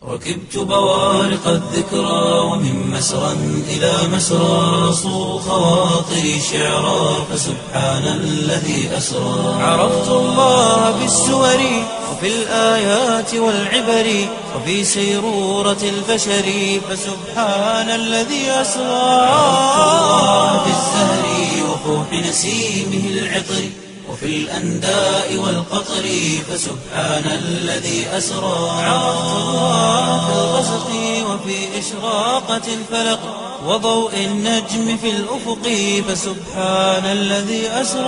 ركبت بوارق الذكرى ومن مسرى إلى مسرى صو خواطري شعرا فسبحان الذي أسرى عرفت الله بالسور وفي الآيات والعبر وفي سيرورة البشر فسبحان الذي أسرى عرفت الله بالزهر وفوح نسيمه العطر وفي الأنداء والقطر فسبحان الذي أسرى عرفت الله في الغسق وفي إشراقة الفلق وضوء النجم في الأفق فسبحان الذي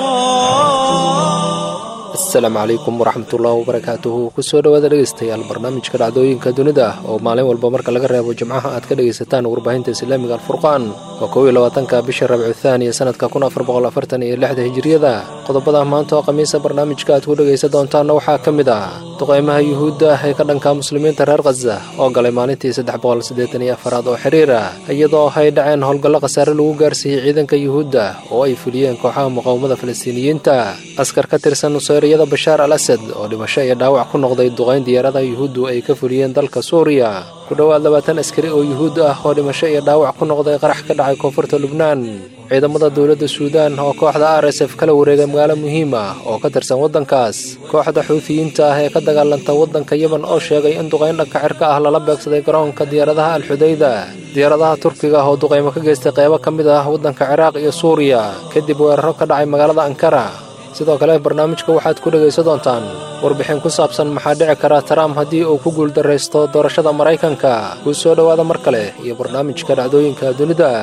أسرى asalaamu calaykum waraxmatullaahi wabarakaatuhu kusoo dhowaada dhegeystayaal barnaamijka dhacdooyinka dunida ah oo maalin walba marka laga reebo jimcaha aad ka dhegaysataan warbaahinta islaamiga alfurqaan waa kow iyo labaatanka bisha rabcu thaaniya sanadka kun afar boqol afartan iyo lixda hijiriyada qodobada maanta oo khamiisa barnaamijka aad ku dhegaysan doontaanna waxaa ka mid ah duqaymaha yuhuudda ah ee ka dhanka muslimiinta reer khaza oo galay maalintii saddex boqol siddeetan iyo afaraad oo xiriira iyadoo ay dhaceen howlgallo khasaare lagu gaarsiiyey ciidanka yuhuudda oo ay fuliyeen kooxaha muqaawamada falastiiniyiinta askar ka tirsan nuseyriyada bashaar al asad oo dhimasho iyo dhaawac ku noqday duqayn diyaaradaha yuhuuddu ay ka fuliyeen dalka suuriya ku dhowaad labaatan askari oo yuhuud ah oo dhimasho iyo dhaawac ku noqday qarax ka dhacay koonfurta lubnaan ciidamada dowladda suudaan oo kooxda r s f kala wareegay magaalo muhiim ah oo ka tirsan waddankaas kooxda xuutiyiinta ah ee ka dagaalanta waddanka yemen oo sheegay in duqayn dhanka cirka ah lala beegsaday garoonka diyaaradaha alxudayda diyaaradaha turkiga oo duqaymo ka geystay qeybo ka mid ah waddanka ciraaq iyo suuriya kadib weeraro ka dhacay magaalada ankara sidoo kale barnaamijka waxaad ku dhegaysan doontaan warbixin ku saabsan maxaa dhici kara trump haddii uu ku guuldarraysto doorashada maraykanka kuu soo dhowaada mar kale iyo barnaamijka dhacdooyinka dunida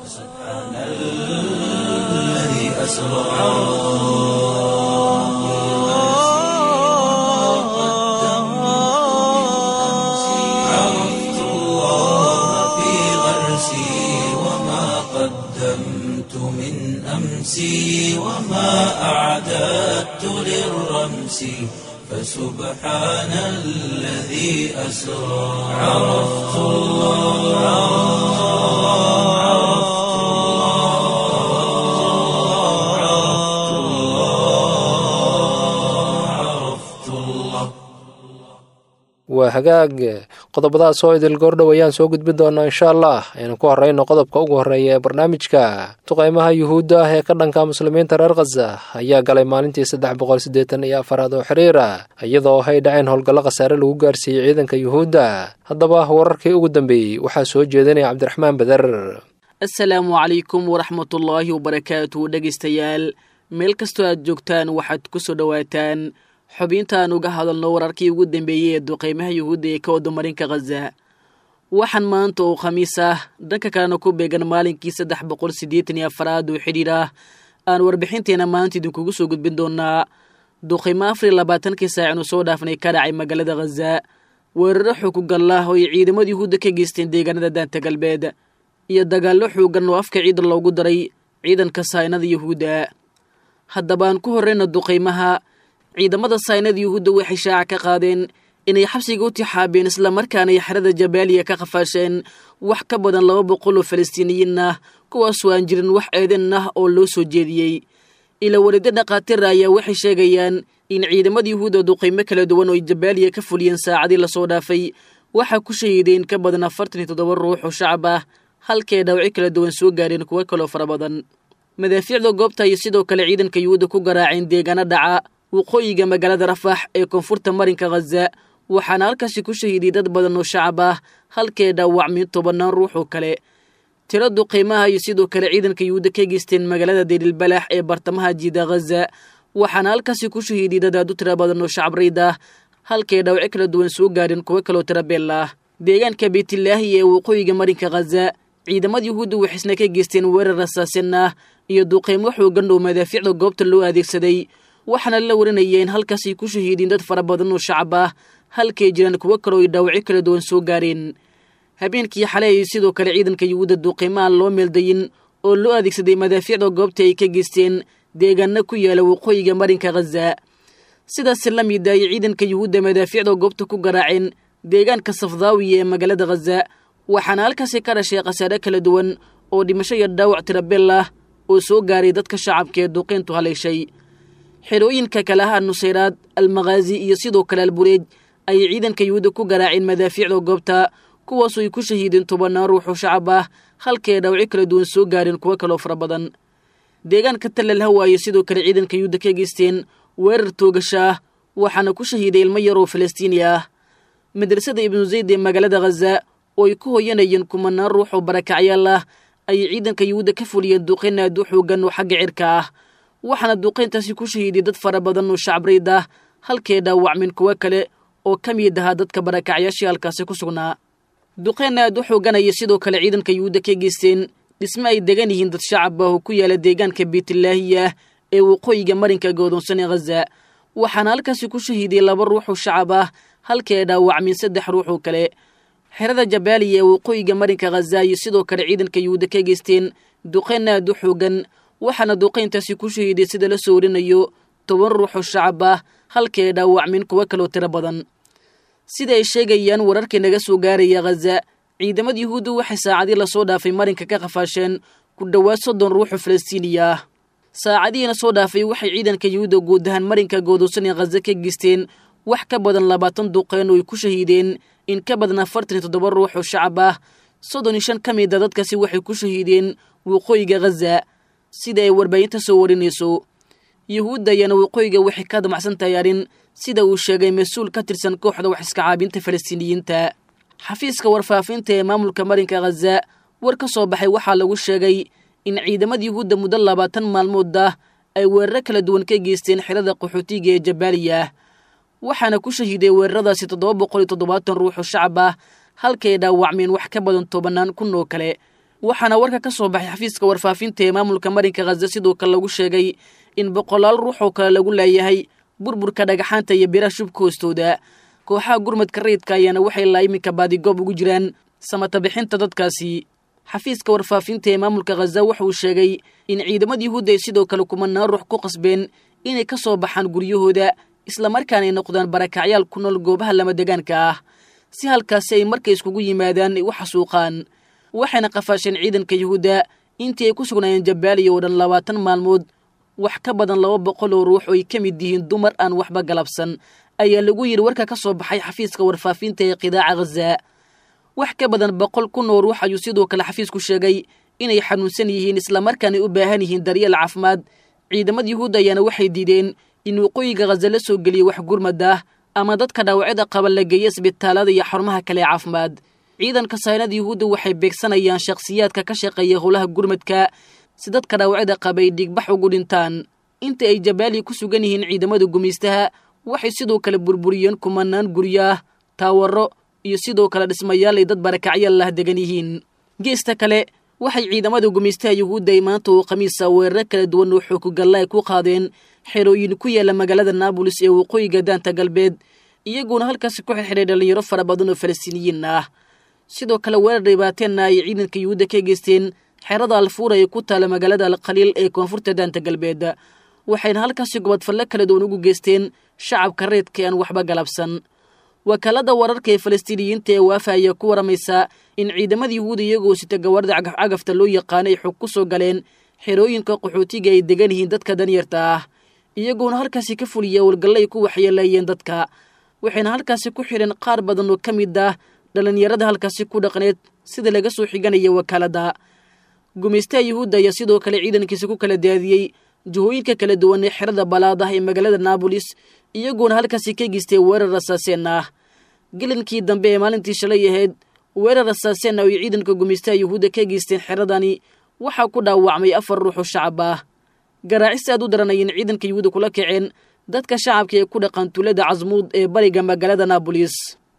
عرفت الله في غرسي وما قدمت من أمسي وما أعددت للرمس فسبحان الذي أسرى عرفت الله عرفت الله عرفت الله عرفت الله waa hagaag qodobadaas oo idil goordhow ayaan soo gudbin doonaa insha allah aynu ku horrayno qodobka ugu horreeya ee barnaamijka duqaymaha yuhuudda ah ee ka dhanka muslimiinta reer khaza ayaa galay maalintii saddex boqol siddeetan iyo afaraad oo xiriira iyadoo ay dhaceen howlgallo khasaare lagu gaarsiiyey ciidanka yuhuudda haddaba wararkii ugu dambeeyey waxaa soo jeedinaya cabdiraxmaan beder asalaamu calaykum waraxmatullaahi wabarakaatu dhegaystayaal meel kastoo aad joogtaan waxaad ku soo dhowaataan xubintaan uga hadalno wararkii ugu dambeeyey ee duqaymaha yuhuudda ee ka wada marinka khaza waxaan maanta oo khamiis ah dhanka kalena ku beegan maalinkii saddex boqol siddeetan iyo afaraad oo xidhiir ah aan warbixinteena maanta idinkugu soo gudbin doonaa duqaymo afar iyo labaatankii saacinu soo dhaafnay ka dhacay magaalada khaza weeraro xukugallah oo ay ciidamada yuhuudda ka geysteen deegaanada daanta galbeed iyo dagaallo xoogan oo afka ciidan loogu daray ciidanka saynada yuhuudda haddaba aan ku horreyna duqaymaha ciidamada saynada yuhuudda waxay shaaca ka qaadeen inay xabsiga u tixaabeen islamarkaana ay xerada jabaaliya ka qafaasheen wax ka badan laba boqol oo falastiiniyiin ah kuwaasoo aan jirin wax eedan ah oo loo soo jeediyey ila welido dhakhaatiira ayaa waxay sheegayaan in ciidamada yuhuudda duqaymo kala duwan oo ay jabaaliya ka fuliyeen saacadii lasoo dhaafay waxaa ku shahiideen ka badan afartan iyo toddoba ruux oo shacab ah halkay dhawci kala duwan soo gaareen kuwo kaloo fara badan madaafiicda goobta ayay sidoo kale ciidanka yuhuudda ku garaaceen deegaano dhaca waqooyiga magaalada rafax ee koonfurta marinka khaza waxaana halkaasi ku shahiiday dad badan oo shacab ah halkee dhaawacmay tobannaan ruux oo kale tiro duqaymaha iyo sidoo kale ciidanka yuhuudda ka geysteen magaalada deelilbalax ee bartamaha jiida khaza waxaana halkaasi ku shahiiday dad aad u tiro badan oo shacab rayd ah halkay dhawci kala duwan soo gaareen kuwo kaloo tirabeel ah deegaanka beytilaahi ee waqooyiga marinka khaza ciidamada yuhuudda waxaysna ka geysteen weerar rasaasin ah iyo duqaymo xoogan oo madaafiicda goobta loo adeegsaday waxaana la warinaya in halkaasay ku shahiideen dad fara badan oo shacab ah halkay jiraan kuwo kaloo ay dhaawacyo kala duwan soo gaareen habeenkii xalay ay sidoo kale ciidanka yuhuudda duqaymahan loo meeldayin oo loo adeegsaday madaafiicda goobta ay ka geysteen deegaano ku yaala waqooyiga marinka khaza sidaasi la mid ay ciidanka yuhuudda madaafiicda goobta ku garaaceen deegaanka safdaawiya ee magaalada khaza waxaana halkaasi ka dhashay khasaare kala duwan oo dhimasho iyo dhaawac tirabeel ah oo soo gaaray dadka shacabka ee duqeyntu haleeshay xerooyinka kale aha nusayraad almakhaazi iyo sidoo kale albureej ayay ciidanka yuhuudda ku garaaceen madaafiicda goobta kuwaasoo ay ku shahiideen tobannaan ruux oo shacab ah halkii ay dhaawacyo kala duwan soo gaareen kuwo kaloo fara badan deegaanka tallal hawaaye sidoo kale ciidanka yuhuudda ka geysteen weerar toogasha ah waxaana ku shahiiday ilmo yar oo falastiini ah madrasada ibnu zayd ee magaalada khaza oo ay ku hoyanayeen kumanaan ruux oo barakacyaal ah ayay ciidanka yuhuudda ka fuliyeen duqayn aad u xoogan oo xagga cirka ah waxaana duqayntaasi ku shahiiday dad fara badan oo shacabreyd ah halkee dhaawacmin kuwo kale oo ka mid ahaa dadka barakacyaashii halkaasi ku sugnaa duqayn aad u xooganaya sidoo kale ciidanka yuhuudda ka geysteen dhisme ay degan yihiin dad shacab ah oo ku yaala deegaanka beytlaahiya ee waqooyiga marinka godoonsan ee khaza waxaana halkaasi ku shahiiday laba ruux oo shacab ah halkii ay dhaawacmin saddex ruux oo kale xerada jabaaliya ee waqooyiga marinka khaza iyo sidoo kale ciidanka yuhuudda ka geysteen duqayn aad u xoogan waxaana duqayntaasi ku shahiiday sida la soo warinayo toban ruux oo shacab ah halkii ay dhaawacmin kuwo kaloo tiro badan sida ay sheegayaan wararkii naga soo gaaraya khaza ciidamada yuhuuddu waxay saacadii lasoo dhaafay marinka ka qafaasheen ku dhowaad soddon ruux oo falastiiniya ah saacadihiina soo dhaafay waxay ciidanka yuhuudda guud ahaan marinka goodoosan ee khaza ka geysteen wax ka badan labaatan duqeen oo ay ku shahiideen in ka badan afartan iyo toddoba ruux oo shacab ah soddon iyo shan ka mid a dadkaasi waxay ku shahiideen waqooyiga khaza sida ay warbaahinta soo warinayso yuhuudda ayaana waqooyiga waxay ka damacsan tahay arrin sida uu sheegay mas-uul ka tirsan kooxda wax iska caabinta falastiiniyiinta xafiiska warfaafinta ee maamulka marinka khaza war ka soo baxay waxaa lagu sheegay in ciidamada yuhuudda muddo labaatan maalmood ah ay weeraro kala duwan ka geysteen xerada qaxootiga ee jabaaliya waxaana ku shahiiday weeraradaasi toddoba boqol iyo toddobaatan ruux oo shacab ah halkay dhaawacmeen wax ka badan tobannaan kun oo kale waxaana warka ka soo baxay xafiiska warfaafinta ee maamulka marinka khaza sidoo kale lagu sheegay in boqolaal ruux oo kale lagu laayahay burburka dhagaxaanta iyo biraha shubka hoostooda kooxaha gurmadka rayidka ayaana waxay laa iminka baadigoob ugu jiraan samata bixinta dadkaasi xafiiska warfaafinta ee maamulka khaza waxa uu sheegay in ciidamada yuhuudda ay sidoo kale kumanaan ruux ku qasbeen inay ka soo baxaan guryahooda islamarkaana ay noqdaan barakacyaal ku nool goobaha lama degaanka ah si halkaasi ay markay iskugu yimaadaan ay u xasuuqaan waxayna qafaasheen ciidanka yuhuudda intii ay ku sugnaayeen jabaaliya oo dhan labaatan maalmood wax ka badan laba boqol oo ruux oo ay ka mid yihiin dumar aan waxba galabsan ayaa lagu yidhi warka ka soo baxay xafiiska warfaafinta ee qidaaca khaza wax ka badan boqol kun oo ruux ayuu sidoo kale xafiisku sheegay inay xanuunsan yihiin islamarkaana u baahan yihiin daryeel caafimaad ciidamada yuhuudda ayaana waxay diideen in waqooyiga khaza la soo geliya wax gurmad ah ama dadka dhaawacyada qaba la geeya isbitaalada iyo xarumaha kale ee caafimaad ciidanka saynada yuhuudda waxay beegsanayaan shakhsiyaadka ka shaqeeya howlaha gurmadka si dadka dhaawacyada qaba ay dhiigbax ugu dhintaan inta ay jabaaliya ku sugan yihiin ciidamada gumaystaha waxay sidoo kale burburiyeen kumanaan guryo ah taawaro iyo sidoo kale dhismayaal ay dad barakacyaal lah degan yihiin geesta kale waxay ciidamada gumaystaha yuhuudda ay maanta oo khamiisa weeraro kala duwan oo xoogogalla ay ku qaadeen xerooyin ku yaala magaalada naabolis ee waqooyiga daanta galbeed iyaguona halkaasi ku xirxiray dhallinyaro fara badan oo falastiiniyiin ah sidoo kale weerar dhibaateenna ay ciidanka yuhuudda ka geysteen xerada alfuura ee ku taala magaalada alkhaliil ee koonfurta daanta galbeed waxayna halkaasi gobodfalle kala duwan ugu geysteen shacabka reedka aan waxba galabsan wakaalada wararka ee falastiiniyiinta ee waafa ayaa ku waramaysa in ciidamada yuhuuda iyagoo sita gawaarida cagafcagafta loo yaqaana ay xog ku soo galeen xerooyinka qaxootiga ay degan yihiin dadka danyarta ah iyagoona halkaasi ka fuliya howlgalle ay ku waxyeeleeyeen dadka waxayna halkaasi ku xidheen qaar badan oo ka mid ah dhallinyarada halkaasi ku dhaqneed sida laga soo xiganaya wakaaladda gumaystaha yuhuudda ayaa sidoo kale ciidankiisa ku kala daadiyey jihooyinka kala duwan ee xerada balaad ah ee magaalada naabolis iyagoona halkaasi ka geystay weerar rasaaseen ah gelinkii dambe ee maalintii shalay ahayd weerar rasaaseen ah oo ay ciidanka gumaystaha yuhuudda ka geysteen xeradani waxaa ku dhaawacmay afar ruux oo shacab ah garaacis aad u daranayeen ciidanka yuhuudda kula kaceen dadka shacabka ee ku dhaqan tuulada casmuud ee bariga magaalada naabolis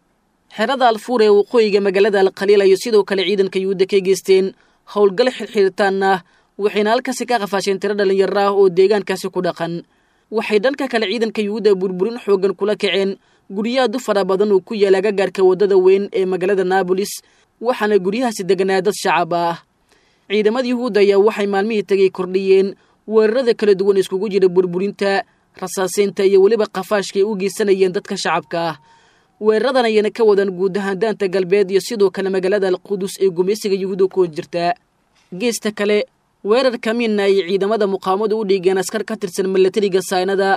xerada alfuur ee waqooyiga magaalada alkhaliil ayay sidoo kale ciidanka yuhuudda ka geysteen howlgal xirxiritaan ah waxayna halkaasi ka qafaasheen tiro dhallinyaro ah oo deegaankaasi ku dhaqan waxay dhanka kale ciidanka yuhuudda burburin xooggan kula kaceen guryahaadu fara badan oo ku yaala agagaarka waddada weyn ee magaalada naabolis waxaana guryahaasi deganaa dad shacab ah ciidamada yuhuudda ayaa waxay maalmihii tegay kordhiyeen weerarada kala duwan iskugu jira burburinta rasaaseynta iyo weliba qafaashka ay u geysanayeen dadka shacabka ah weeraradan ayana ka wadan guud ahaan daanta galbeed iyo sidoo kale magaalada alqudus ee gumaysiga yuhuudda ku jirta geesta kale weerar kamiinna ay ciidamada muqaamadu u dhiigeen askar ka tirsan milatariga saynada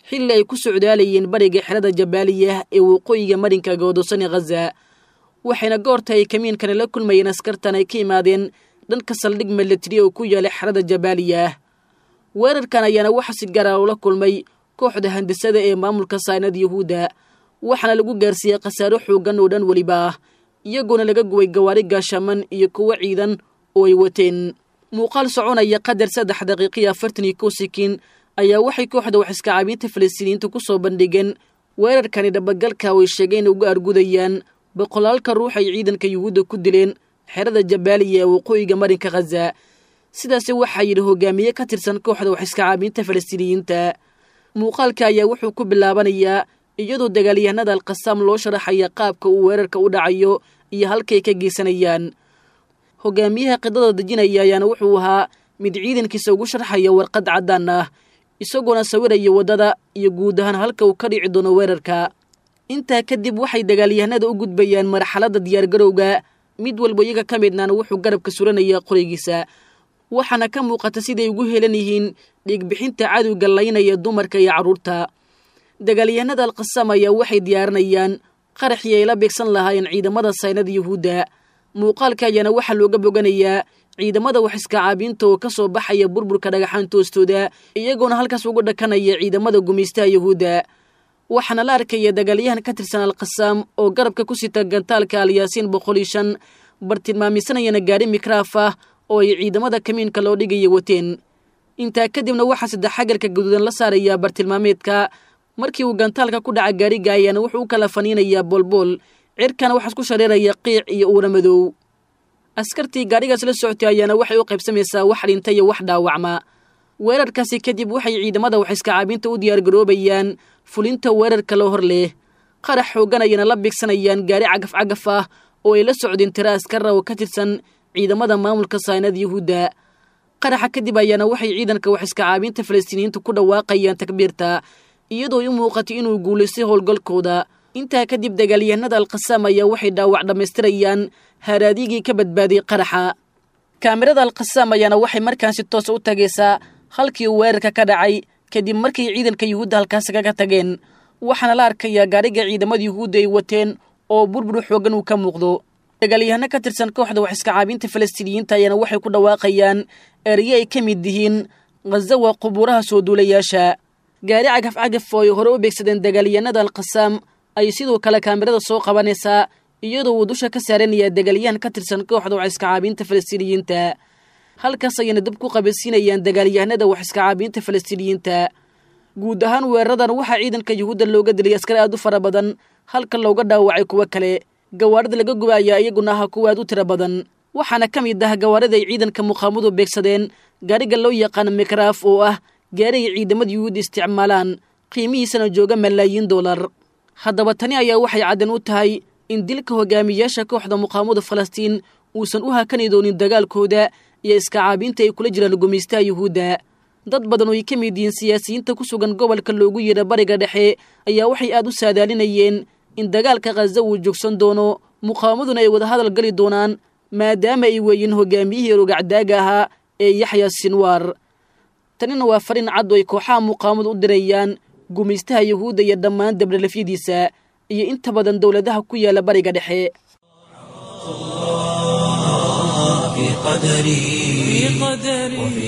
xilli ay ku socdaalayeen bariga xerada jabaaliya ee waqooyiga marinka goodosani khaza waxayna goorta ay kamiinkani la kulmayeen askartan ay ka yimaadeen dhanka saldhig milatari oo ku yaala xerada jabaaliya weerarkan ayaana waxa si gaara ula kulmay kooxda handasada ee maamulka saynad yuhuudda waxaana lagu gaarsiiyey khasaaro xooggan oo dhan weliba ah iyagoona laga guway gawaari gaashaman iyo kuwo ciidan oo ay wateen muuqaal soconaya qadar saddex daqiiqiyo afartan iyo kow sikiin ayaa waxay kooxda wax iskacaabiinta falastiiniyiinta ku soo bandhigeen weerarkani dhabagalka oo ay sheegeen uga argudayaan boqolaalka ruux ay ciidanka yuhuudda ku dileen xerada jabaaliya ee waqooyiga marinka khaza sidaasi waxaa yidhi hogaamiye ka tirsan kooxda wax iskacaabiinta falastiiniyiinta muuqaalka ayaa wuxuu ku bilaabanayaa iyadoo dagaalyahanada alkhasaam loo sharaxaya qaabka uu weerarka u dhacayo iyo halkay ka geysanayaan hogaamiyaha qidada dejinaya ayaana wuxuu ahaa mid ciidankiisa ugu sharxaya warqad caddaan ah isagoona sawiraya waddada iyo guud ahaan halka uu ka dhici doono weerarka intaa kadib waxay dagaalyahanada u gudbayaan marxaladda diyaargarowga mid walba iyaga ka midnaana wuxuu garabka suranayaa qorigiisa waxaana ka muuqata siday ugu helan yihiin dhiigbixinta cadowga laynaya dumarka iyo carruurta dagaalyahanada alkhasaam ayaa waxay diyaarinayaan qaraxii ay la beegsan lahaayeen ciidamada saynada yuhuudda muuqaalka ayaana waxaa looga boganayaa ciidamada wax iskacaabiinta oo ka soo baxaya burburka dhagaxaanta hoostooda iyagoona halkaas ugu dhakanaya ciidamada gumaystaha yuhuudda waxaana la arkaya dagaalyahan ka tirsan alkhasaam oo garabka ku sita gantaalka alyaasiin boqol iyo shan bartilmaamisanayana gaari mikraaf ah oo ay ciidamada kamiinka loo dhigaya wateen intaa kadibna waxaa saddex xagalka gaduudan la saarayaa bartilmaameedka markii uu gantaalka ku dhaca gaariga ayaana wuxuu u kala faniinayaa boolbool cirkana waxaas ku shareeraya qiic iyo uura madow askartii gaadhigaas la socotay ayaana waxay u qaybsamaysaa wax dhinta iyo wax dhaawacma weerarkaasi kadib waxay ciidamada wax iskacaabiinta u diyaargaroobayaan fulinta weerarka loo hor leh qarax xoogan ayana la bigsanayaan gaari cagaf cagaf ah oo ay la socdeen tira askara oo ka tirsan ciidamada maamulka saynada yuhuudda qaraxa kadib ayaana waxay ciidanka wax iskacaabiinta falastiiniyiinta ku dhawaaqayaan takbiirta iyadoo i muuqatay inuu guulaystay howlgalkooda intaa kadib dagaalyahanada alkhasaam ayaa waxay dhaawac dhammaystirayaan haaraadigii ka badbaaday qaraxa kaamirada alkhasaam ayaana waxay markaansi toosa u tagaysaa halkii uu weerarka ka dhacay kadib markay ciidanka yuhuudda halkaasi kaga tageen waxaana la arkayaa gaadhiga ciidamada yuhuudda ay wateen oo burbur xoogan uu ka muuqdo dagaalyahano ka tirsan kooxda wax iskacaabiinta falastiiniyiinta ayaana waxay ku dhawaaqayaan erye ay ka mid yihiin khaza waa qubuuraha soo duulayaasha gaari cagaf cagaf oo ay hore u beegsadeen dagaalyahanada alkhasaam ayay sidoo kale kaamirada soo qabanaysaa iyadoo uu dusha ka saaranayaa dagaalyahan ka tirsan kooxda wax iskacaabiinta falastiiniyiinta halkaas ayayna dab ku qabansiinayaan dagaalyahanada wax iskacaabiinta falastiiniyiinta guud ahaan weeraradan waxaa ciidanka yuhuudda looga dilay askar aad u fara badan halka looga dhaawacay kuwo kale gawaarida laga guba ayaa iyaguna aha kuwa aad u tiro badan waxaana ka mid ah gawaarida ay ciidanka muqaamadu beegsadeen gaariga loo yaqaano mikraaf oo ah gaari ay ciidamada yuhuudda isticmaalaan qiimihiisana jooga malaayiin dollar haddaba tani ayaa waxay caddan u tahay in dilka hogaamiyayaasha kooxda muqaamada falastiin uusan u hakani doonin dagaalkooda iyo iskacaabiinta ay kula jiraan gumaystaha yuhuudda dad badan oo ay ka mid yihiin siyaasiyiinta ku sugan gobolka loogu yeedha bariga dhexe ayaa waxay aad u saadaalinayeen in dagaalka khaza uu joogsan doono muqaamaduna ay wada hadal gali doonaan maadaama ay weeyiin hogaamiyihii rogacdaaga ahaa ee yaxya sinwaar tanina waa fariin cad oo ay kooxaha muqaamadu u dirayaan gumaystaha yuhuudda iyo dhammaan dabdhalafyadiisa iyo inta badan dowladaha ku yaala bariga dhexe في قدري وفي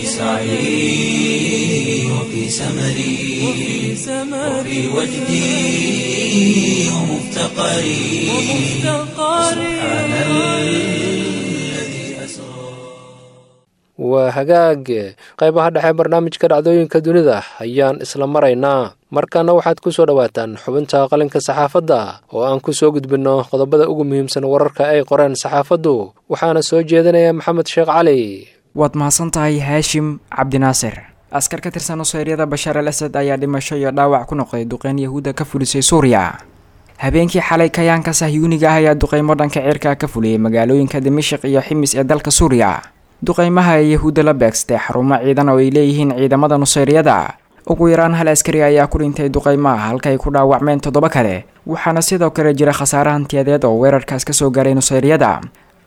سعي وفي سمري وفي وجدي ومفتقري سبحان الذي أسرى waa hagaag qaybaha dhexe barnaamijka dhacdooyinka dunida ayaan isla maraynaa markaana waxaad ku soo dhowaataan xubinta qalinka saxaafadda oo aan ku soo gudbinno qodobada ugu muhiimsan wararka ay qoreen saxaafaddu waxaana soo jeedinaya maxamed sheekh cali waad mahadsan tahay haashim cabdinaasir askar ka tirsan nusayryada bashaar al asad ayaa dhimasho iyo dhaawac ku noqday duqeyn yahuudda ka fulisay suuriya habeenkii xalay kayaanka sahyuuniga ah ayaa duqeymo dhanka cirka ka fuliyey magaalooyinka dimashik iyo ximis ee dalka suuriya duqeymaha ee yahuudda la beegstay xarumo ciidan oo ay leeyihiin ciidamada nusayryada ugu yaraan hal askari ayaa ku dhintay duqeymaha halka ay ku dhaawacmeen toddoba kale waxaana sidoo kale jira khasaare hantiyadeed oo weerarkaas ka soo gaaray nusayryada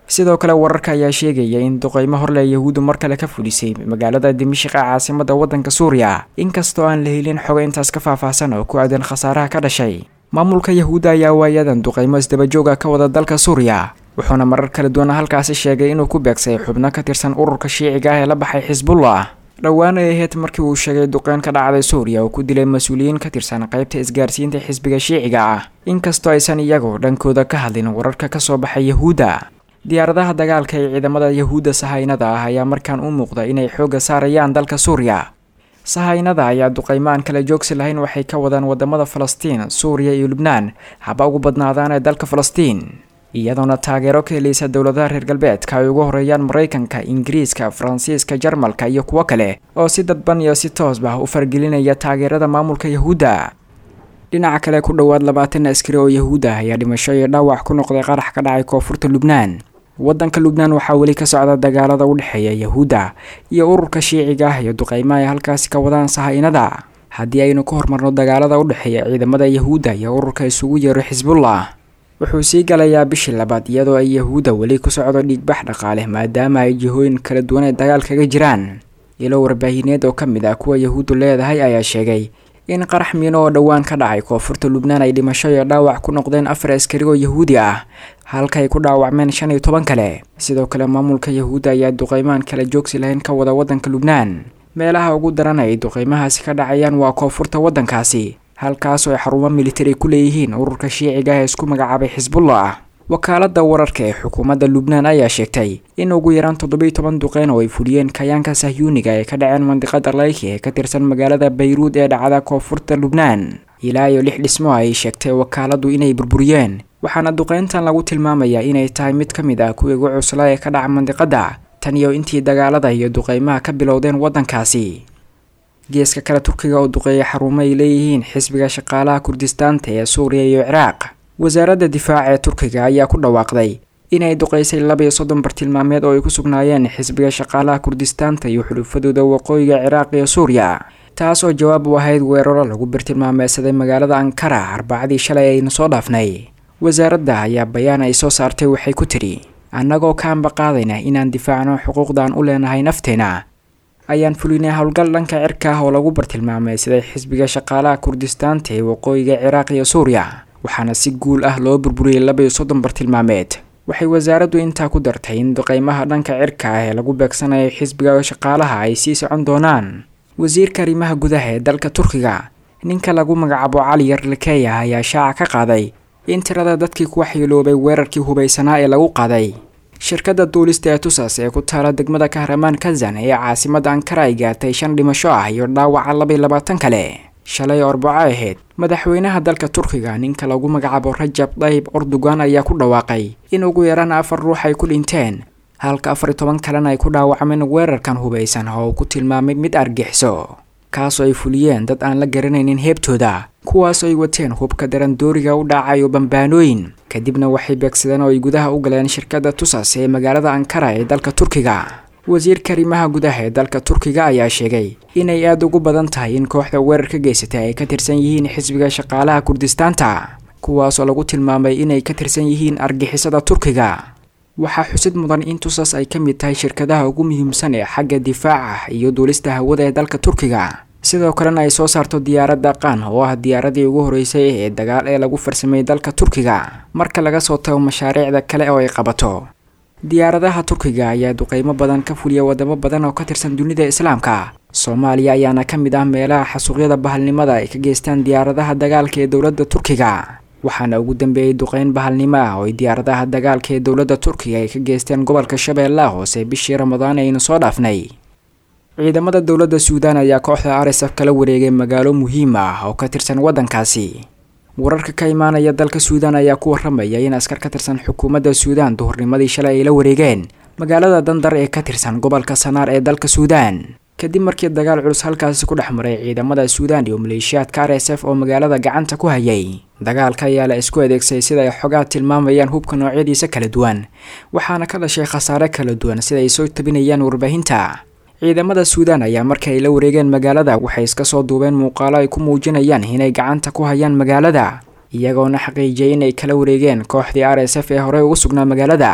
sidoo kale wararka ayaa sheegaya in duqeymo horle yahuuddu mar kale ka fulisay magaalada dimashik ee caasimada waddanka suuriya inkastoo aan la helin xogo intaas ka faahfaahsan oo ku aadan khasaaraha ka dhashay maamulka yahuudda ayaa waayadan duqeymo isdabajooga ka wada dalka suuriya wuxuuna marar kala duwana halkaasi sheegay inuu ku beegsay xubno ka tirsan ururka shiiciga ah ee la baxay xisbullah dhowaan ay ahayd markii uu sheegay duqeyn ka dhacday suuriya oo ku dilay mas-uuliyiin ka tirsan qaybta isgaarsiinta xisbiga shiiciga ah inkastoo aysan iyagu dhankooda ka hadlin wararka ka soo baxay yahuudda diyaaradaha dagaalka ee ciidamada yahuudda sahaynada ah ayaa markaan u muuqda inay xoogga saarayaan dalka suuriya sahaynada ayaa duqeymo aan kala joogsi lahayn waxay ka wadaan wadamada falastiin suuriya iyo lubnaan haba ugu badnaadaan ee dalka falastiin iyadoona taageero ka helaysa dowladaha reer galbeedka ay ugu horeeyaan maraykanka ingiriiska faransiiska jarmalka iyo kuwo kale oo si dadban iyo si toosba u fargelinaya taageerada maamulka yahuudda dhinaca kale ku dhowaad labaatan askari oo yahuud ah ayaa dhimasho iyo dhaawac ku noqday qarax ka dhacay koonfurta lubnaan waddanka lubnaan waxaa weli ka socda dagaalada u dhexeeya yahuudda iyo ururka shiiciga ah iyo duqeymo ay halkaasi ka wadaan sahaynada haddii aynu ka hormarno dagaalada u dhexeeya ciidamada yahuudda iyo ururka isugu yeero xisbullah wuxuu sii galayaa bishii labaad iyadoo ay yahuudda weli ku socdo dhiigbax dhaqaale maadaama ay jihooyin kala duwan ay dagaal kaga jiraan ilo warbaahineed oo ka mid ah kuwa yahuuddu leedahay ayaa sheegay in qarax miino oo dhowaan ka dhacay koonfurta lubnaan ay dhimasho iyo dhaawac ku noqdeen afar askari oo yahuudi ah halka ay ku dhaawacmeen shan iyo toban kale sidoo kale maamulka yahuudda ayaa duqeymaan kala joogsi lahayn ka wada waddanka lubnaan meelaha ugu daran ay duqeymahaasi ka dhacayaan waa koonfurta waddankaasi halkaasoo ay xarumo militari ku leeyihiin ururka shiiciga ah ee isku magacaabay xisbullah wakaaladda wararka ee xukuumadda lubnaan ayaa sheegtay in ugu yaraan toddobiiy toban duqeyn oo ay fuliyeen kayaanka sahyuuniga ee ka dhaceen mandiqada layki ee ka tirsan magaalada bayruud ee dhacda koonfurta lubnaan ilaa iyo lix dhismo ay sheegtay wakaaladdu inay burburiyeen waxaana duqeyntan lagu tilmaamayaa inay tahay mid ka mid ah kuwii ugu cuslaa ee ka dhaca mandiqadda tan iyo intii dagaalada iyo duqeymaha ka bilowdeen waddankaasi geeska kale turkiga oo duqeeya xarumo ay leeyihiin xisbiga shaqaalaha kurdistaanta ee suuriya iyo ciraaq wasaaradda difaaca ee turkiga ayaa ku dhawaaqday inay duqeysay laba iyo soddon bartilmaameed oo ay ku sugnaayeen xisbiga shaqaalaha kurdistaanta iyo xulufadooda waqooyiga ciraaq iyo suuriya taas oo jawaab u ahayd weeraro lagu bartilmaameysaday magaalada ankara arbacadii shalay aynu soo dhaafnay wasaaradda ayaa bayaan ay soo saartay waxay ku tidhi annagoo ka ambaqaadayna inaan difaacno xuquuqdaan u leenahay nafteena ayaan fulinay howlgal dhanka cirka ah oo lagu bartilmaameysaday xisbiga shaqaalaha kurdistaanta ee waqooyiga ciraaq iyo suuriya waxaana si guul ah loo burburiyey laba iyo soddon bartilmaameed waxay wasaaraddu intaa ku dartay in duqeymaha dhanka cirka ah ee lagu beegsanayo xisbiga shaqaalaha ay sii socon doonaan wasiirka arrimaha gudaha ee dalka turkiga ninka lagu magacaabo cali yarlikeya ayaa shaaca ka qaaday in tirada dadkii ku waxyeeloobay weerarkii hubaysanaa ee lagu qaaday shirkadda duulista ee tusas ee ku taala degmada kahramaan kazan ee caasimada ankara ay gaartay shan dhimasho ah iyo dhaawaca laba iyo labaatan kale shalay orbaco ahayd madaxweynaha dalka turkiga ninka lagu magacaabo rajab dayib ordogan ayaa ku dhawaaqay in ugu yaraan afar ruux ay ku dhinteen halka afar iyo toban kalena ay ku dhaawacmeen weerarkan hubaysan oo uu ku tilmaamay mid argixiso kaasoo ay fuliyeen dad aan la garanaynin heebtooda kuwaasoo ay wateen hubka darandooriga u dhacayo bambaanooyin kadibna waxay beegsadeen oo ay gudaha u galeen shirkadda tusas ee magaalada ankara ee dalka turkiga wasiirka arrimaha gudaha ee dalka turkiga ayaa sheegay inay aada ugu badan tahay in kooxda weerar ka geysatay ay ka tirsan yihiin xisbiga shaqaalaha kurdistaanta kuwaasoo lagu tilmaamay inay ka tirsan yihiin argixisada turkiga waxaa xusid mudan in tusas ay ka mid tahay shirkadaha ugu muhiimsan ee xagga difaaca iyo duulista hawada ee dalka turkiga sidoo kalena ay soo saarto diyaaradda qaan oo ah diyaaradii ugu horeysay ee dagaal ee lagu farsameeyey dalka turkiga marka laga soo tago mashaariicda kale oo ay qabato diyaaradaha turkiga ayaa duqeymo badan ka fuliya wadamo badan oo ka tirsan dunida islaamka soomaaliya ayaana ka mid ah meelaha xasuuqyada bahalnimada ay ka geystaan diyaaradaha dagaalka ee dowladda turkiga waxaana ugu dambeeyey duqeyn bahalnimo ah oo ay diyaaradaha dagaalka ee dowladda turkiga ay ka geysteen gobolka shabeellaha hoose bishii ramadaan aynu soo dhaafnay ciidamada dowladda suudaan ayaa kooxda r s f kala wareegay magaalo muhiim ah oo ka tirsan waddankaasi wararka ka imaanaya dalka suudaan ayaa ku waramaya in askar ka tirsan xukuumadda suudaan duhurnimadii shalay ay la wareegeen magaalada dandar ee ka tirsan gobolka sanaar ee dalka suudaan kadib markii dagaal culus halkaasi ku dhex maray ciidamada suudaan iyo maleeshiyaadka r s f oo magaalada gacanta ku hayay dagaalka ayaa la isku adeegsay sida ay xogaa tilmaamayaan hubka noocyadiisa kala duwan waxaana ka dhashay khasaare kala duwan sida ay soo tabinayaan warbaahinta ciidamada suudaan ayaa markii ay la wareegeen magaalada waxay iska soo duubeen muuqaalo ay ku muujinayaan inay gacanta ku hayaan magaalada iyagoona xaqiijiyay inay kala wareegeen kooxdii r s f ee horey ugu sugnaa magaalada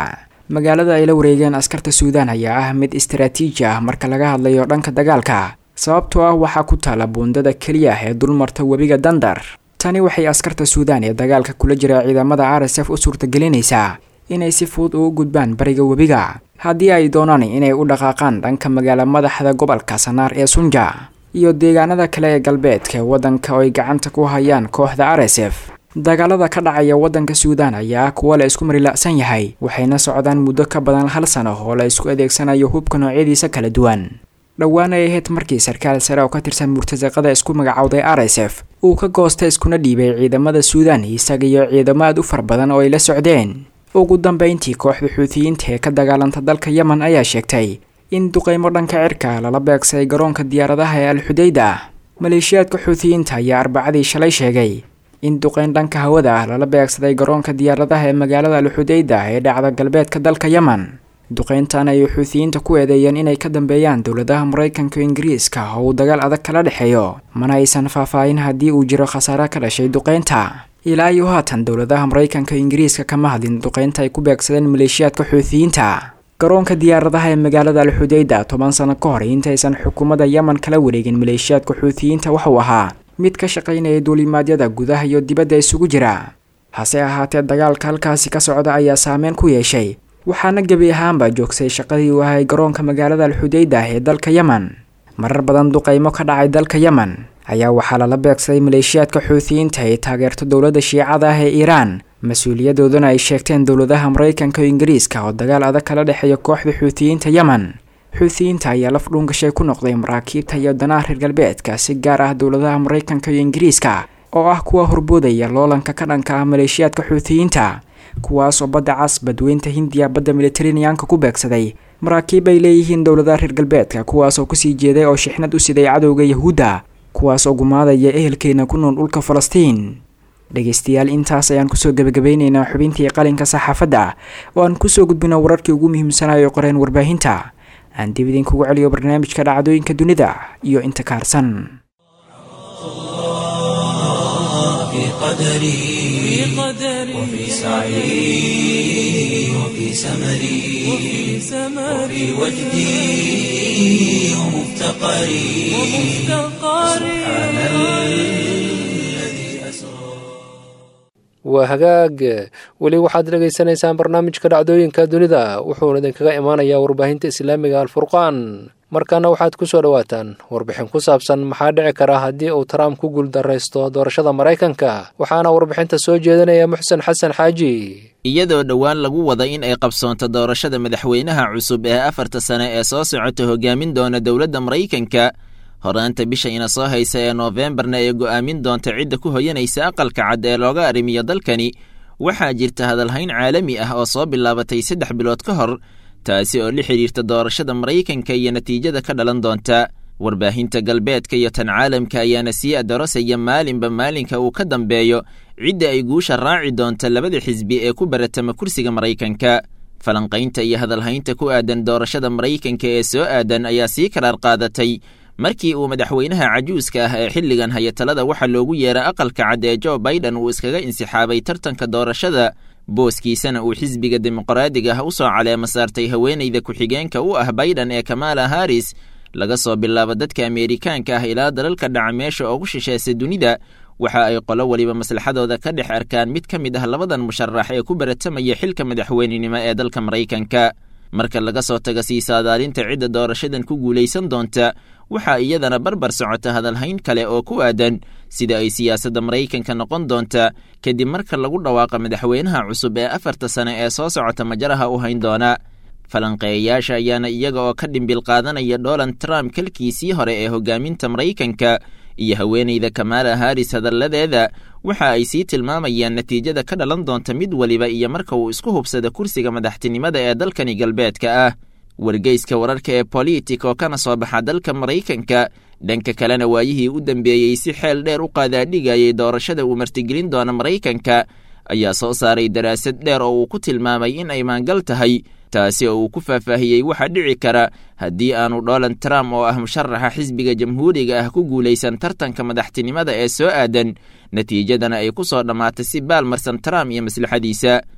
magaalada ay la wareegeen askarta suudaan ayaa ah mid istaraatiiji ah marka laga hadlayo dhanka dagaalka sababtoo ah waxaa ku taala buundada keliya ee dulmarta webiga dandar tani waxay askarta suudaan ee dagaalka kula jira ciidamada r s f u suurtagelinaysaa inay si fudud ugu gudbaan bariga webiga haddii ay doonaan inay u dhaqaaqaan dhanka magaala madaxda gobolka sanaar ee sunja iyo deegaanada kale ee galbeedka waddanka oo ay gacanta ku hayaan kooxda r s f dagaalada ka dhacaya waddanka suudaan ayaa kuwa la isku marila'san yahay waxayna socdaan muddo ka badan hal sano oo la isku adeegsanayo hubka noocyadiisa kala duwan dhowaan ay ahayd markii sarkaal sare oo ka tirsan murtasaqada isku magacowday r s f uu ka goosta iskuna dhiibay ciidamada suudaan isaga iyo ciidamo aad u far badan oo ay la socdeen ugu dambeyntii kooxda xuutiyiinta ee ka dagaalanta dalka yemen ayaa sheegtay in duqeymo dhanka cirka lala beegsaday garoonka diyaaradaha ee alxudayda maleeshiyaadka xuutiyiinta ayaa arbacadii shalay sheegay in duqeyn dhanka hawada ah lala beegsaday garoonka diyaaradaha ee magaalada alxudayda ee dhacda galbeedka dalka yemen duqeyntan ayay xuutiyiinta ku eedeeyeen inay ka dambeeyaan dowladaha maraykanka ingiriiska oo uu dagaal adag kala dhexeeyo mana aysan faahfaahin haddii uu jiro khasaare ka dhashay duqeynta ilaa iyo haatan dowladaha maraykanka ingiriiska kama hadlin duqeynta ay ku beegsadeen maleeshiyaadka xuutiyiinta garoonka diyaaradaha ee magaalada alxudayda toban sano ka hor intaysan xukuumadda yemen kala wareegin maleeshiyaadka xuutiyiinta waxuu ahaa mid ka shaqaynaya duulimaadyada gudaha iyo dibadda isugu jira hase ahaatee dagaalka halkaasi ka socda ayaa saameyn ku yeeshay waxaana gebi ahaanba joogsay shaqadii uu ahay garoonka magaalada alxudayda ee dalka yemen marar badan duqeymo ka dhacay dalka yemen ayaa waxaa lala beegsaday maleeshiyaadka xuutiyiinta ay taageerto dowladda shiicada ah ee iiraan mas-uuliyadoodana ay sheegteen dowladaha maraykanka iyo ingiriiska oo dagaal adag kala dhexeeya kooxda xuutiyiinta yemen xuutiyiinta ayaa laf dhuungashay ku noqday maraakiibta iyo danaha reer galbeedka si gaar ah dowladaha maraykanka iyo ingiriiska oo ah kuwa horboodaya loolanka ka dhanka ah maleeshiyaadka xuutiyiinta kuwaas oo badda cas badweynta hindiya badda militarineyanka ku beegsaday maraakiib ay leeyihiin dowladaha reer galbeedka kuwaas oo kusii jeeday oo shixnad u siday cadowga yahuudda kuwaas oo gumaadaya ehelkeena ku nool dhulka falastiin dhegaystayaal intaas ayaan kusoo gebagabeyneynaa xubintii qalinka saxaafadda oo aan kusoo gudbino wararkii ugu muhiimsanayo qoreen warbaahinta aan dib idinkugu celiyo barnaamijka dhacdooyinka dunida iyo inta kaarsan في قدري وفي سعي وفي سمري وفي وجدي ومفتقري سبحان الذي أسرى waa hagaag weli waxaad dhegaysanaysaan barnaamijka dhacdooyinka dunida wuxuuna idinkaga imaanayaa warbaahinta islaamiga alfurqaan markaana waxaad ku soo dhowaataan warbixin ku saabsan maxaa dhici kara haddii uu trump ku guuldaraysto doorashada maraykanka waxaana warbixinta soo jeedinaya muxsen xasan xaaji iyadoo dhowaan lagu wada in ay qabsoonto doorashada madaxweynaha cusub ee afarta sane ee soo socota hogaamin doona dowladda maraykanka horaanta bisha ina soo haysa ee noofembarna ee go'aamin doonta cidda ku hoyanaysa aqalka cad ee looga arrimiyo dalkani waxaa jirta hadalhayn caalami ah oo soo bilaabatay saddex bilood ka hor taasi oo la xidhiirta doorashada maraykanka iyo natiijada ka dhalan doonta warbaahinta galbeedka iyo tan caalamka ayaana sii adarosaya maalinba maalinka uu ka dambeeyo cidda ay guusha raaci doonta labada xisbi ee ku baratama kursiga maraykanka falanqaynta iyo hadalhaynta ku aadan doorashada maraykanka ee soo aadan ayaa sii karaar qaadatay markii uu madaxweynaha cajuuska ah ee xilligan haya talada waxaa loogu yeera aqalka cad ee jo baiden uu iskaga insixaabay tartanka doorashada booskiisana uu xisbiga dimuqraadiga ah u soo caleema saartay haweenayda ku-xigeenka u ah baiden ee kamala haris laga soo bilaabo dadka ameerikaanka ah ilaa dalalka dhaca meesha ugu shisheesa dunida waxa ay qolo weliba maslaxadooda ka dhex arkaan mid ka mid ah labadan musharax ee ku baratamaya xilka madaxweynenimo ee dalka maraykanka marka laga soo taga sii saadaalinta cidda doorashadan ku guulaysan doonta waxaa iyadana barbar socota hadalhayn kale oo ku aadan sida ay siyaasadda maraykanka noqon doonta kadib marka lagu dhawaaqa madaxweynaha cusub ee afarta sane ee soo socota majaraha u hayn doona falanqeeyayaasha ayaana iyaga oo ka dhimbil qaadanaya donald trump kalkiisii hore ee hogaaminta maraykanka iyo haweenayda kamala haris hadalladeeda waxa ay sii tilmaamayaan natiijada ka dhalan doonta mid weliba iyo marka uu isku hubsada kursiga madaxtinimada ee dalkani galbeedka ah wargeyska wararka ee politic oo kana soo baxa dalka maraykanka dhanka kalena waayihii u dambeeyey si xeel dheer u qaadaadhigayay doorashada uu martigelin doona maraykanka ayaa soo saaray daraasad dheer oo uu ku tilmaamay in ay maangal tahay taasi oo uu ku faahfaahiyey waxaa dhici kara haddii aanu donald trump oo ah musharaxa xisbiga jamhuuriga ah ku guulaysan tartanka madaxtinimada ee soo aadan natiijadana ay ku soo dhammaatay si baalmarsan trump iyo maslaxadiisa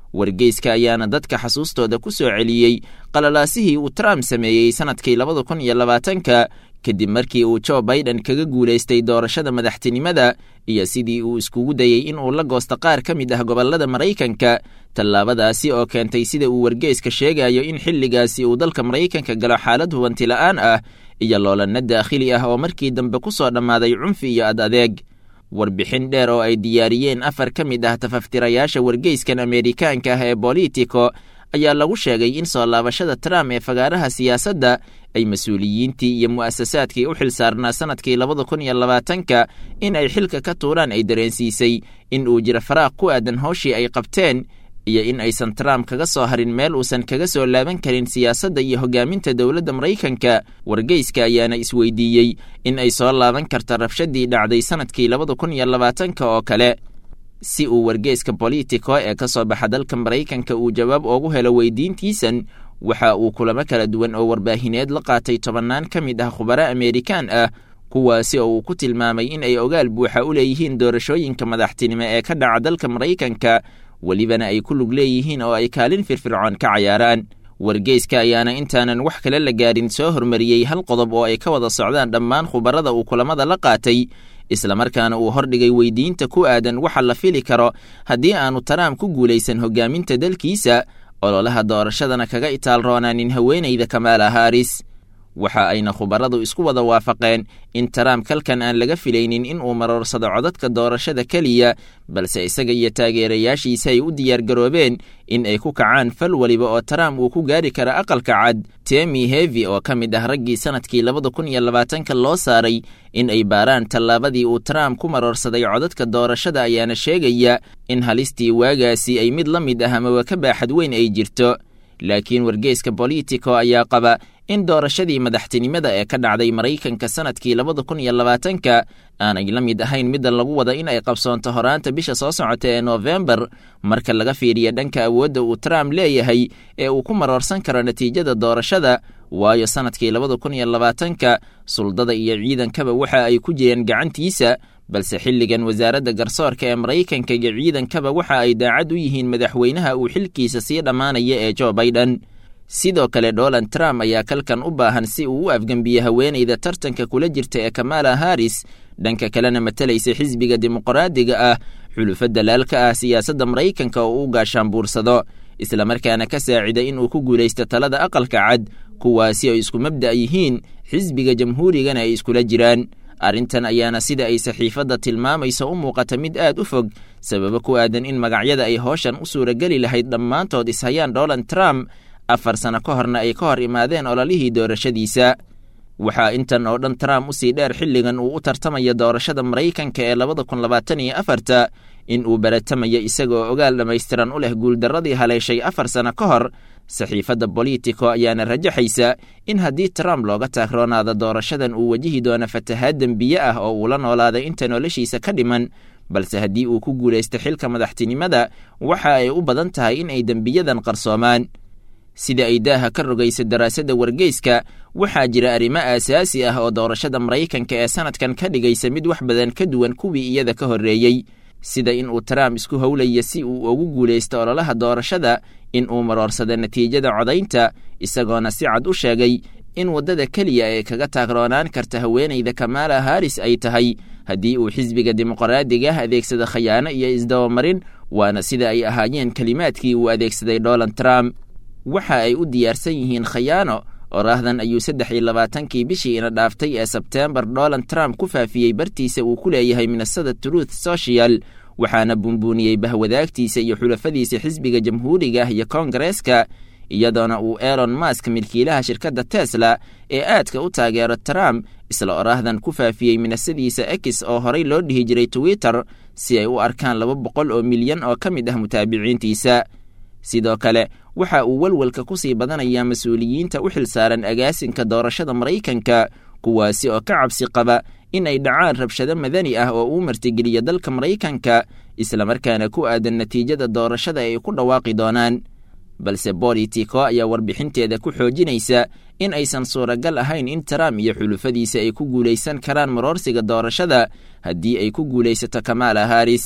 wargeyska ayaana dadka xasuustooda ku soo celiyey qalalaasihii uu trump sameeyey sannadkii labada kun iyo labaatanka kadib markii uu jo baiden kaga guulaystay doorashada madaxtinimada iyo sidii uu iskugu dayey in uu la goosto qaar ka mid ah gobollada maraykanka tallaabadaasi oo keentay sida uu wargeyska sheegayo in xilligaasi uu dalka maraykanka galo xaalad hubanti la'aan ah iyo loolanna daakhili ah oo markii dambe ku soo dhammaaday cunfi iyo ad adeeg warbixin dheer oo ay diyaariyeen afar ka mid ah tafaftirayaasha wargeyskan ameerikaanka ah ee bolitico ayaa lagu sheegay in soo laabashada trump ee fagaaraha siyaasadda ay mas-uuliyiintii iyo mu'asasaadkii u xil saarnaa sannadkii labada kun iyo labaatanka in ay xilka ka tuuraan ay dareensiisay in uu jiro faraaq ku aadan howshii ay qabteen iyo in aysan trump kaga soo harin meel uusan kaga soo laaban karin siyaasadda iyo hogaaminta dowladda maraykanka wargeyska ayaana isweydiiyey in ay soo laaban karto rabshadii dhacday sannadkii labada kun iyo labaatanka oo kale si uu wargeyska bolitico ee ka soo baxa dalka maraykanka uu jawaab oogu helo weydiintiisan waxa uu kulamo kala duwan oo warbaahineed la qaatay tobannaan ka mid ah khubaro ameerikaan ah kuwaasi oo uu ku tilmaamay in ay ogaal buuxa u leeyihiin doorashooyinka madaxtinimo ee ka dhaca dalka maraykanka welibana ay ku lug leeyihiin oo ay kaalin firfircoon ka cayaaraan wargeyska ayaana intaanan wax kale la gaarin soo hormariyey hal qodob oo ay ka wada socdaan dhammaan khubarada uu kulamada la qaatay islamarkaana uu hordhigay weydiinta ku aadan waxa la fili karo haddii aanu taraam ku guulaysan hogaaminta dalkiisa ololaha doorashadana kaga itaal roonaanin haweenayda kamaala haris waxa ayna khubaradu isku wada waafaqeen in taraam kalkan aan laga filaynin in uu maroorsado codadka doorashada keliya balse isaga iyo taageerayaashiisa ay u diyaargaroobeen in ay ku kacaan fal weliba oo taraam uu ku gaari kara aqalka cad temi hevi oo ka mid ah raggii sannadkii labada kun iyo labaatanka loo saaray in ay baaraan tallaabadii uu taraam ku maroorsaday codadka doorashada ayaana sheegaya in halistii waagaasi ay mid la mid ah amaba ka baaxad weyn ay jirto laakiin wargeyska bolitico ayaa qaba in doorashadii madaxtinimada ee ka dhacday maraykanka sannadkii labada kun iyo labaatanka aanay la mid ahayn midda lagu wada in ay qabsoonto horaanta bisha soo socota ee noofembar marka laga fiiriyo dhanka awoodda uu trump leeyahay ee uu ku maroorsan karo natiijada doorashada waayo sannadkii labada kun iyo labaatanka suldada iyo ciidankaba waxa ay ku jireen gacantiisa balse xilligan wasaaradda garsoorka ee maraykanka iyo ciidankaba waxa ay daacad u yihiin madaxweynaha uu xilkiisa sii dhammaanaya ee jo baiden sidoo kale donald trump ayaa kalkan u baahan si uu u afgembiyo haweenayda tartanka kula jirta ee kamala haris dhanka kalena matalaysa xisbiga dimuqraadiga ah xulufo dalaalka ah siyaasadda maraykanka oo u gaashaanbuursado islamarkaana ka saacida in uu ku guulaysto talada aqalka cad kuwaasi oo isku mabda' yihiin xisbiga jamhuurigana ay iskula jiraan arrintan ayaana sida ay saxiifadda tilmaamayso u muuqata mid aad u fog sababo ku aadan in magacyada ay hooshan u suurageli lahayd dhammaantood ishayaan donald trump afar sano ka horna ay ka hor imaadeen ololihii doorashadiisa waxaa intan oo dhan trump usii dheer xilligan uu u tartamayo doorashada maraykanka ee labada kun labaatan iyo afarta in uu baratamayo isagaoo ogaal dhammaystiran u leh guuldarradii haleeshay afar sano ka hor saxiifadda bolitico ayaana rajaxaysa in haddii trump looga taagroonaado doorashadan uu wajihi doono fatahaad dembiye ah oo uu la noolaaday inta noloshiisa ka dhiman balse haddii uu ku guulaysto xilka madaxtinimada waxa ay u badan tahay in ay dembiyadan qarsoomaan sida ay daaha ka rogaysa daraasadda wargeyska waxaa jira arrimo aasaasi ah oo doorashada maraykanka ee sannadkan ka dhigaysa mid wax badan ka duwan kuwii iyada ka horreeyey sida in uu trump isku howlaya si uu ugu guulaysto ololaha doorashada in uu maroorsado natiijada codaynta isagoona si cad u sheegay in waddada keliya ee kaga taagroonaan karta haweenayda kamala haris ay tahay haddii uu xisbiga dimuqraadiga ah adeegsado khayaano iyo isdabamarin waana sida ay ahaayeen kelimaadkii uu adeegsaday donald trump waxa ay u diyaarsan yihiin khayaano oraahdan ayuu saddex iyo labaatankii bishii ina dhaaftay ee sebteembar donald trump ku faafiyey bartiisa uu ku leeyahay minnesada truth social waxaana buunbuuniyey bahwadaagtiisa iyo xulafadiisa xisbiga jamhuuriga ah iyo koongareeska iyadoona uu elon mask milkiilaha shirkadda tesla ee aadka u taageero trump isla oraahdan ku faafiyey minasadiisa ex oo horey loo dhihi jiray twitter si ay u arkaan laba boqol oo milyan oo ka mid ah mutaabiciintiisa sidoo kale waxa uu walwalka ku sii badanayaa mas-uuliyiinta u xilsaaran agaasinka doorashada maraykanka kuwaasi oo ka cabsi qaba in ay dhacaan rabshado madani ah oo uu martigeliyo dalka maraykanka islamarkaana ku aadan natiijada doorashada ay ku dhawaaqi doonaan balse bolitico ayaa warbixinteeda ku xoojinaysa in aysan suuragal ahayn in trump iyo xulufadiisa ay ku guulaysan karaan maroorsiga doorashada haddii ay ku guulaysato kamala haris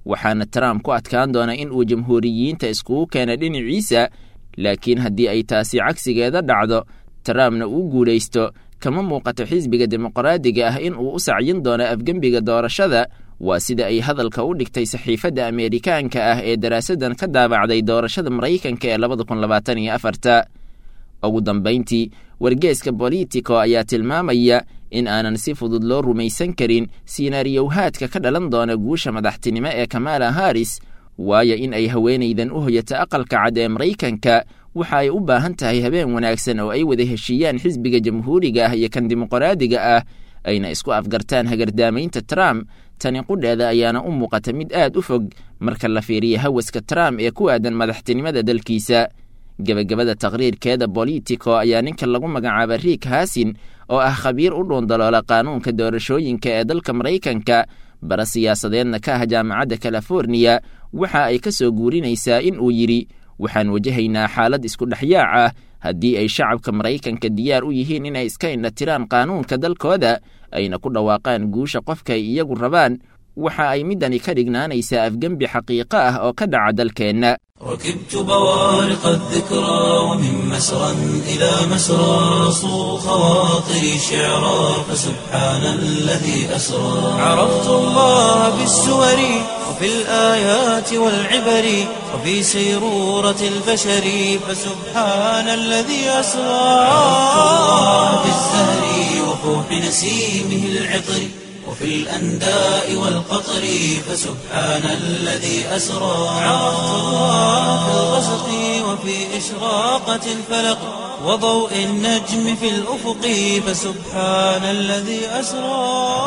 waxaana trump ku adkaan doona in uu jamhuuriyiinta iskugu keena dhinaciisa laakiin haddii ay taasi cagsigeeda dhacdo trumpna uu guulaysto kama muuqato xisbiga dimuqraadiga ah in uu u sacyin doono afgembiga doorashada waa sida ay hadalka u dhigtay saxiifadda ameerikaanka ah ee daraasaddan ka daabacday doorashada maraykanka ee labada kun labaatan iyo afarta ugu dambayntii wargeeska bolitico ayaa tilmaamaya in aanan si fudud loo rumaysan karin siinaariyowhaadka ka dhalan doona guusha madaxtinimo ee kamala haris waayo in ay haweenaydan u hoyato aqalka cad ee maraykanka waxa ay u baahan tahay habeen wanaagsan oo ay wada heshiiyaan xisbiga jamhuuriga ah iyo kan dimuqraadiga ah ayna isku afgartaan hagardaamaynta trump tani qudheeda ayaana u muuqata mid aad u fog marka la fiiriyo hawaska trump ee ku aadan madaxtinimada dalkiisa gebagabada taqriirkeeda bolitico ayaa ninka lagu magacaaba riik haasin oo ah khabiir u dhuundaloola qaanuunka doorashooyinka ee dalka maraykanka bara siyaasadeedna ka ah jaamacadda californiya waxa ay ka soo guurinaysaa in uu yidhi waxaan wajahaynaa xaalad isku dhexyaac ah haddii ay shacabka maraykanka diyaar u yihiin inay iska indhatiraan qaanuunka dalkooda ayna ku dhawaaqaan guusha qofka ay iyagu rabaan waxa ay middani ka dhignaanaysaa afgembi xaqiiqo ah oo ka dhaca dalkeenna ركبت بوارق الذكرى ومن مسرى إلى مسرى صو خواطري شعرا فسبحان الذي أسرى عرفت الله بالسور وفي الآيات والعبر وفي سيرورة البشر فسبحان الذي أسرى عرفت الله بالزهر وفوح نسيمه العطر وفي الأنداء والقطر فسبحان الذي أسرى عرفت الله في الغسق وفي إشراقة الفلق وضوء النجم في الأفق فسبحان الذي أسرى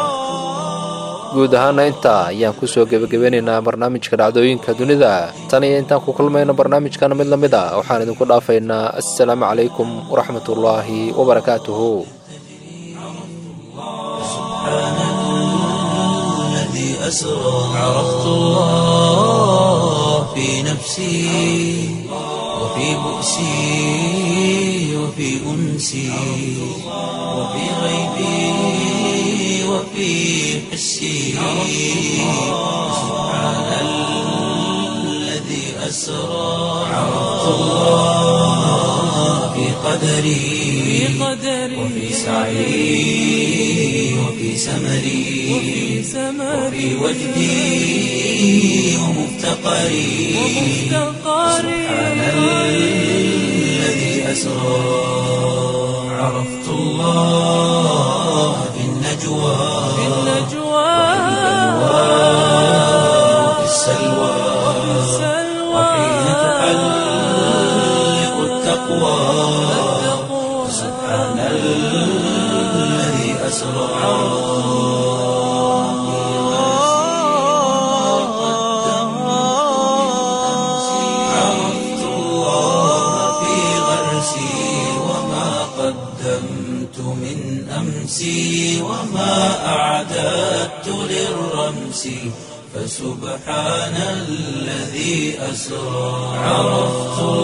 guud ahaana intaa ayaan kusoo gebagabeynaynaa barnaamijka dhacdooyinka dunida tan iyo intaan ku kulmayno barnaamijkan mid la mid a waxaan idinku dhaafaynaa assalaamu calaykum waraxmatullaahi wabarakaatuhu أسرى عرفت الله في نفسي وفي بؤسي وفي أنسي وفي غيبي وفي حسي سبحان الذي أسرى عرفت الله في قدري وفي سعي وفي سمري وفي وجدي ومفتقري سبحان الذي أسرى عرفت الله في النجوى وفي السلوى وحين تحلق التقوى سبحان الذي أسرى عرفت الله في غرسي وما قدمت من أمسي وما أعددت للرمس فسبحان الذي أسرى عرفت